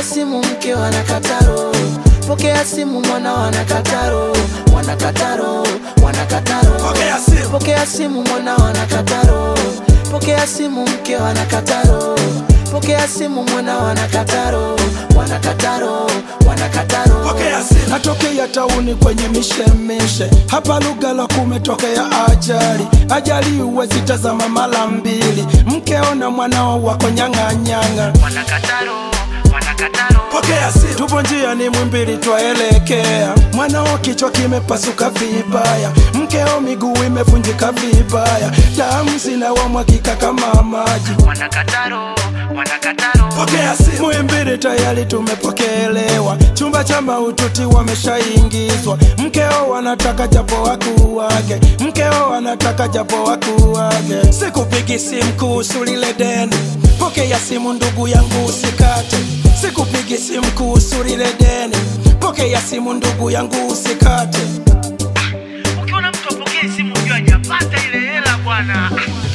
Pokea simu mke wanakataro, pokea simu mwana wanakataro, wanakataro, wanakataro. Pokea simu. Pokea simu mwana wanakataro, pokea simu mke wanakataro, pokea simu mwana wanakataro, wanakataro, wanakataro. Pokea simu. Natokea tauni kwenye mishemishe, hapa lugha la kumetokea ajali. Ajali huwezi tazama mara mbili, mkeo na mwanao wako nyang'anyang'a. Wanakataro, wanakataro. Pokea simu. Tupo njiani Mwimbili twaelekea, mwanao kichwa kimepasuka vibaya, mkeo miguu imevunjika vibaya, damu zinawamwagika kama maji. Wanakataro, wanakataro. Pokea simu. Muhimbili tayari tumepokelewa, chumba cha maututi wameshaingizwa. Mkeo wanataka japo wakuu wake, mkeo anataka japo wakuu wake. Sikupigi simu kuhusu lile deni, pokea simu ndugu yangu usikate. Sikupigi simu kuhusu lile deni, pokea simu ndugu yangu usikate. Ukiona mtu apokee simu ujue hajapata ile hela bwana.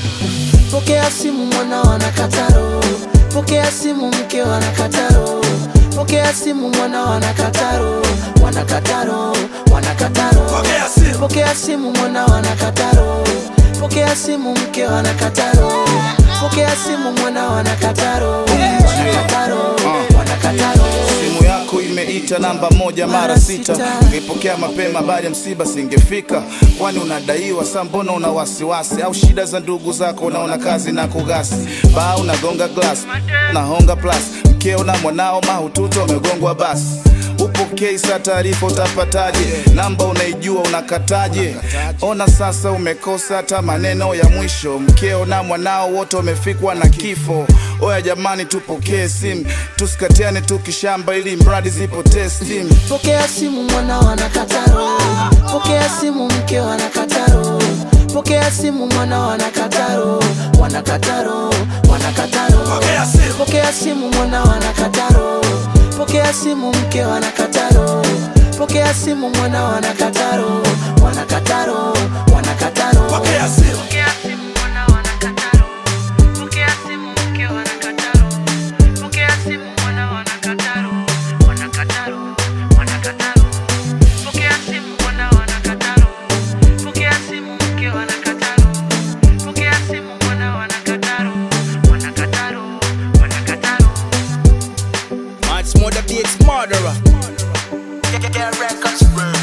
Pokea simu mwana wanakataro, pokea simu mke wanakataro, pokea simu mwana wanakataro, wanakataro, wanakataro. Pokea simu. Pokea simu mwana wanakataro, pokea simu mke wanakataro, pokea simu mwana wanakataro, wanakataro, wanakataro. simu yako imeita namba moja mara sita ungepokea mapema habari ya msiba singefika kwani unadaiwa sa mbona una wasiwasi au shida za ndugu zako unaona kazi na kugasi baa unagonga glas nahonga plus mkeo na mwanao mahututo wamegongwa basi upokei sa taarifa utapataje namba unaijua unakataje ona sasa umekosa hata maneno ya mwisho mkeo na mwanao wote wamefikwa na kifo oya jamani tupokee simu tusikatiane tukishamba ili mradi zipotee stimu Pokea simu mwana wanakataro, pokea simu mke wanakataro, pokea simu mwana wanakataro, wanakataro, wanakataro. Pokea simu. Pokea simu mwana wanakataro, pokea simu mke wanakataro, pokea simu mwana wanakataro, wanakataro, wanakataro. Pokea simu. Pokea simu mwana wanakataro, pokea simu mke wanakataro, pokea simu mwana wanakataro, wanakataro, wanakataro. Pokea simu mwana wanakataro, pokea simu mke wanakataro, pokea simu mwana wanakataro, wanakataro, wanakataro. Much more the beats murderer. Get, get, get records.